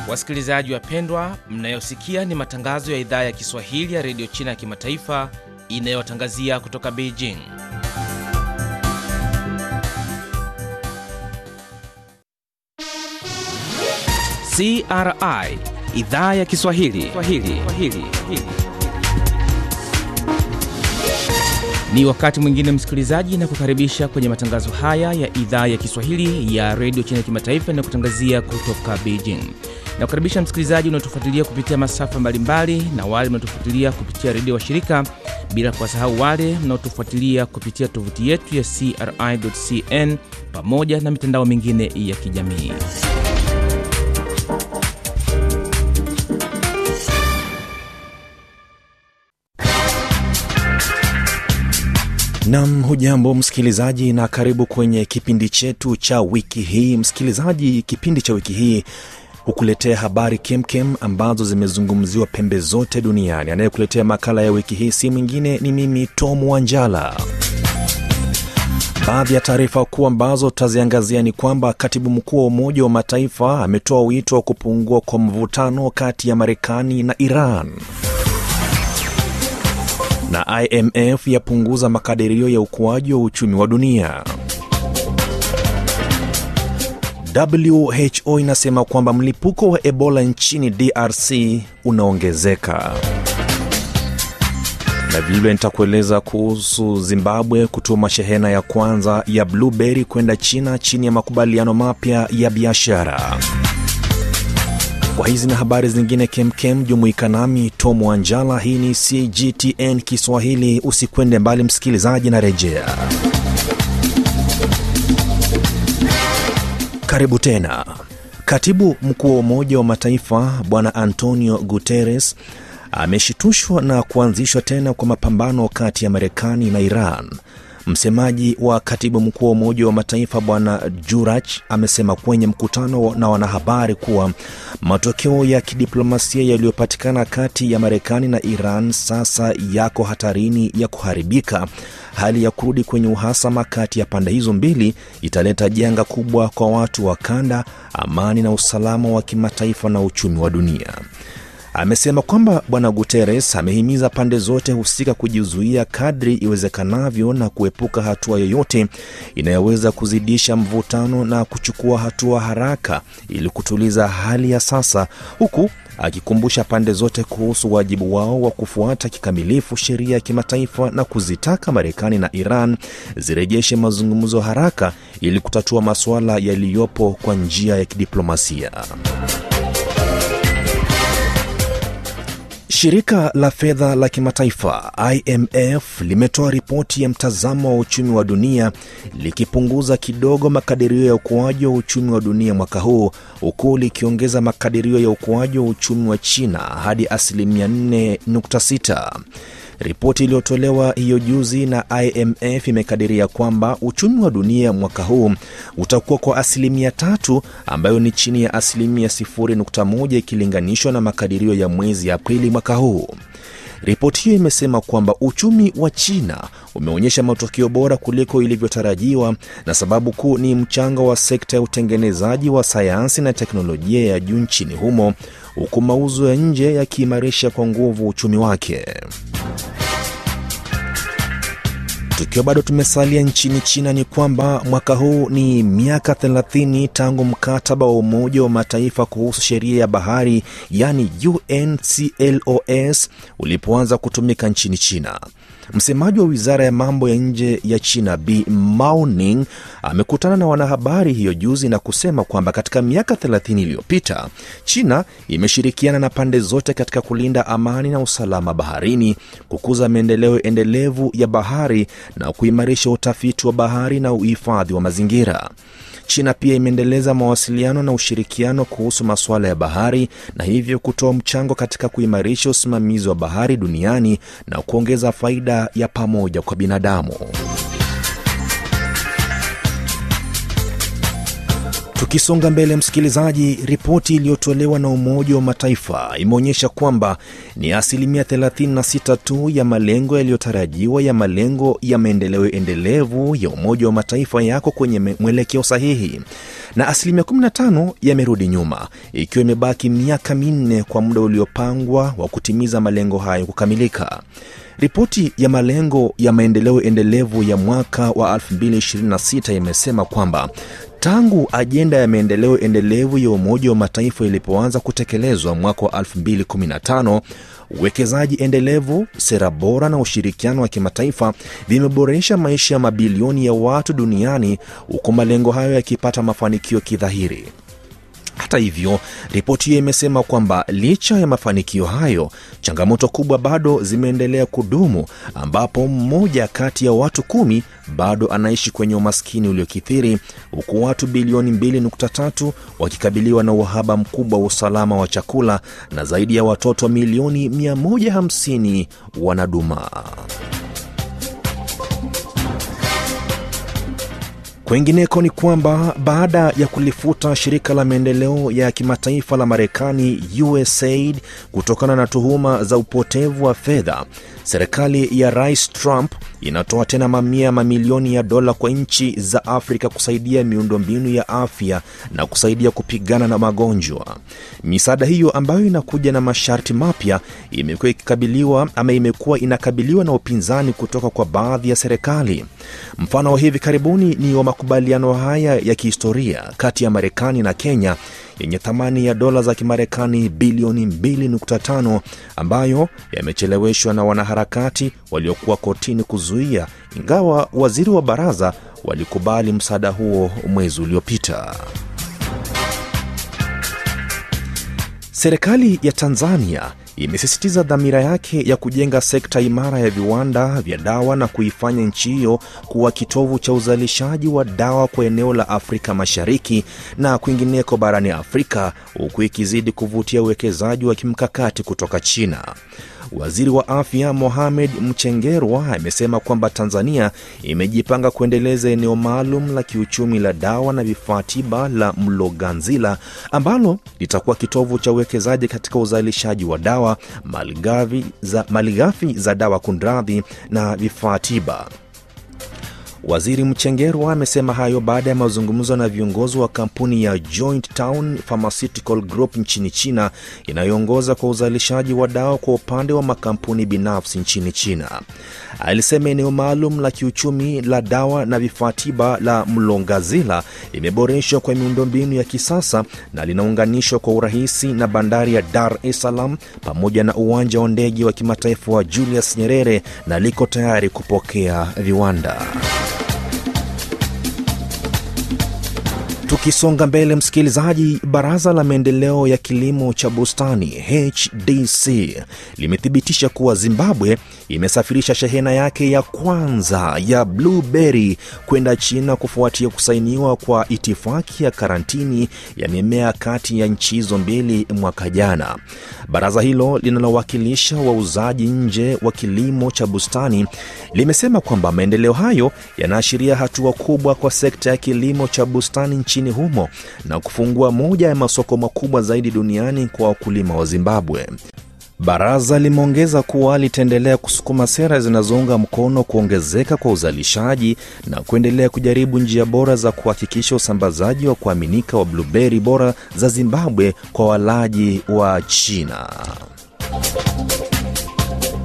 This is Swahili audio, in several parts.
Wasikilizaji wapendwa, mnayosikia ni matangazo ya idhaa ya Kiswahili ya redio China ya kimataifa inayotangazia kutoka Beijing. CRI idhaa ya Kiswahili Swahili. Swahili. Ni wakati mwingine msikilizaji, na kukaribisha kwenye matangazo haya ya idhaa ya Kiswahili ya redio China ya kimataifa inayokutangazia kutoka Beijing. Na kukaribisha msikilizaji unaotufuatilia kupitia masafa mbalimbali na wale mnaotufuatilia kupitia redio wa shirika, bila kuwasahau wale mnaotufuatilia kupitia tovuti yetu ya CRI.cn pamoja na mitandao mingine ya kijamii. Nam, hujambo msikilizaji, na karibu kwenye kipindi chetu cha wiki hii. Msikilizaji, kipindi cha wiki hii hukuletea habari kemkem ambazo zimezungumziwa pembe zote duniani. Anayekuletea makala ya wiki hii si mwingine ni mimi Tom Wanjala. Baadhi ya taarifa kuu ambazo tutaziangazia ni kwamba katibu mkuu wa Umoja wa Mataifa ametoa wito wa kupungua kwa mvutano kati ya Marekani na Iran na IMF yapunguza makadirio ya ukuaji wa uchumi wa dunia. WHO inasema kwamba mlipuko wa Ebola nchini DRC unaongezeka. Na vilevile nitakueleza kuhusu Zimbabwe kutuma shehena ya kwanza ya blueberry kwenda China chini ya makubaliano mapya ya biashara. Kwa hizi na habari zingine kemkem, jumuika nami Tom Wanjala. Hii ni CGTN Kiswahili. Usikwende mbali msikilizaji, na rejea. Karibu tena. Katibu mkuu wa Umoja wa Mataifa Bwana Antonio Guterres ameshitushwa na kuanzishwa tena kwa mapambano kati ya Marekani na Iran. Msemaji wa katibu mkuu wa Umoja wa Mataifa Bwana Jurach amesema kwenye mkutano na wanahabari kuwa matokeo ya kidiplomasia yaliyopatikana kati ya Marekani na Iran sasa yako hatarini ya kuharibika. Hali ya kurudi kwenye uhasama kati ya pande hizo mbili italeta janga kubwa kwa watu wa kanda, amani na usalama wa kimataifa na uchumi wa dunia. Amesema kwamba Bwana Guterres amehimiza pande zote husika kujizuia kadri iwezekanavyo na kuepuka hatua yoyote inayoweza kuzidisha mvutano na kuchukua hatua haraka ili kutuliza hali ya sasa, huku akikumbusha pande zote kuhusu wajibu wao wa kufuata kikamilifu sheria ya kimataifa na kuzitaka Marekani na Iran zirejeshe mazungumzo haraka ili kutatua masuala yaliyopo kwa njia ya kidiplomasia. Shirika la fedha la kimataifa IMF limetoa ripoti ya mtazamo wa uchumi wa dunia likipunguza kidogo makadirio ya ukuaji wa uchumi wa dunia mwaka huu huku likiongeza makadirio ya ukuaji wa uchumi wa China hadi asilimia 4.6. Ripoti iliyotolewa hiyo juzi na IMF imekadiria kwamba uchumi wa dunia mwaka huu utakuwa kwa asilimia tatu, ambayo ni chini ya asilimia 0.1 ikilinganishwa na makadirio ya mwezi Aprili mwaka huu. Ripoti hiyo imesema kwamba uchumi wa China umeonyesha matokeo bora kuliko ilivyotarajiwa, na sababu kuu ni mchango wa sekta ya utengenezaji wa sayansi na teknolojia ya juu nchini humo, huku mauzo ya nje yakiimarisha kwa nguvu uchumi wake. Tukiwa bado tumesalia nchini China, ni kwamba mwaka huu ni miaka 30 tangu mkataba wa Umoja wa Mataifa kuhusu sheria ya bahari, yani UNCLOS, ulipoanza kutumika nchini China. Msemaji wa wizara ya mambo ya nje ya China Bi Mao-ning amekutana na wanahabari hiyo juzi na kusema kwamba katika miaka 30 iliyopita China imeshirikiana na pande zote katika kulinda amani na usalama baharini, kukuza maendeleo endelevu ya bahari na kuimarisha utafiti wa bahari na uhifadhi wa mazingira. China pia imeendeleza mawasiliano na ushirikiano kuhusu masuala ya bahari na hivyo kutoa mchango katika kuimarisha usimamizi wa bahari duniani na kuongeza faida ya pamoja kwa binadamu. Tukisonga mbele, msikilizaji, ripoti iliyotolewa na Umoja wa Mataifa imeonyesha kwamba ni asilimia 36 tu ya malengo yaliyotarajiwa ya malengo ya maendeleo endelevu ya Umoja wa Mataifa yako kwenye mwelekeo sahihi na asilimia 15 yamerudi nyuma, ikiwa imebaki miaka minne kwa muda uliopangwa wa kutimiza malengo hayo kukamilika. Ripoti ya malengo ya maendeleo endelevu ya mwaka wa 2026 imesema kwamba tangu ajenda ya maendeleo endelevu ya Umoja wa Mataifa ilipoanza kutekelezwa mwaka wa 2015 uwekezaji endelevu, sera bora na ushirikiano wa kimataifa vimeboresha maisha ya mabilioni ya watu duniani, huku malengo hayo yakipata mafanikio kidhahiri. Hata hivyo, ripoti hiyo imesema kwamba licha ya mafanikio hayo, changamoto kubwa bado zimeendelea kudumu, ambapo mmoja kati ya watu kumi bado anaishi kwenye umaskini uliokithiri, huku watu bilioni 2.3 wakikabiliwa na uhaba mkubwa wa usalama wa chakula na zaidi ya watoto milioni 150 wanadumaa. Kwengineko ni kwamba baada ya kulifuta shirika la maendeleo ya kimataifa la Marekani USAID kutokana na tuhuma za upotevu wa fedha, serikali ya Rais Trump inatoa tena mamia mamilioni ya dola kwa nchi za Afrika kusaidia miundombinu ya afya na kusaidia kupigana na magonjwa. Misaada hiyo ambayo inakuja na masharti mapya imekuwa ikikabiliwa ama imekuwa inakabiliwa na upinzani kutoka kwa baadhi ya serikali. Mfano wa hivi karibuni ni wa makubaliano haya ya kihistoria kati ya Marekani na Kenya yenye thamani ya dola za Kimarekani bilioni 2.5 ambayo yamecheleweshwa na wanaharakati waliokuwa kotini kuzuia, ingawa waziri wa baraza walikubali msaada huo mwezi uliopita. Serikali ya Tanzania imesisitiza dhamira yake ya kujenga sekta imara ya viwanda vya dawa na kuifanya nchi hiyo kuwa kitovu cha uzalishaji wa dawa kwa eneo la Afrika Mashariki na kwingineko barani Afrika, huku ikizidi kuvutia uwekezaji wa kimkakati kutoka China. Waziri wa afya Mohamed Mchengerwa amesema kwamba Tanzania imejipanga kuendeleza eneo maalum la kiuchumi la dawa na vifaa tiba la Mloganzila ambalo litakuwa kitovu cha uwekezaji katika uzalishaji wa dawa, malighafi za, malighafi za dawa kunradhi, na vifaa tiba. Waziri Mchengerwa amesema hayo baada ya mazungumzo na viongozi wa kampuni ya Joint Town Pharmaceutical Group nchini China inayoongoza kwa uzalishaji wa dawa kwa upande wa makampuni binafsi nchini China. Alisema eneo maalum la kiuchumi la dawa na vifaa tiba la Mlongazila limeboreshwa kwa miundombinu ya kisasa na linaunganishwa kwa urahisi na bandari ya Dar es Salaam pamoja na uwanja wa ndege wa kimataifa wa Julius Nyerere na liko tayari kupokea viwanda. Tukisonga mbele, msikilizaji, baraza la maendeleo ya kilimo cha bustani HDC limethibitisha kuwa Zimbabwe imesafirisha shehena yake ya kwanza ya blueberry kwenda China kufuatia kusainiwa kwa itifaki ya karantini ya mimea kati ya nchi hizo mbili mwaka jana. Baraza hilo linalowakilisha wauzaji nje wa kilimo cha bustani limesema kwamba maendeleo hayo yanaashiria hatua kubwa kwa sekta ya kilimo cha bustani nchini humo na kufungua moja ya masoko makubwa zaidi duniani kwa wakulima wa Zimbabwe. Baraza limeongeza kuwa litaendelea kusukuma sera zinazounga mkono kuongezeka kwa uzalishaji na kuendelea kujaribu njia bora za kuhakikisha usambazaji wa kuaminika wa blueberry bora za Zimbabwe kwa walaji wa China.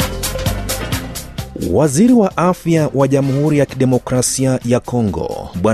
Waziri wa afya wa Jamhuri ya Kidemokrasia ya Kongo Bwana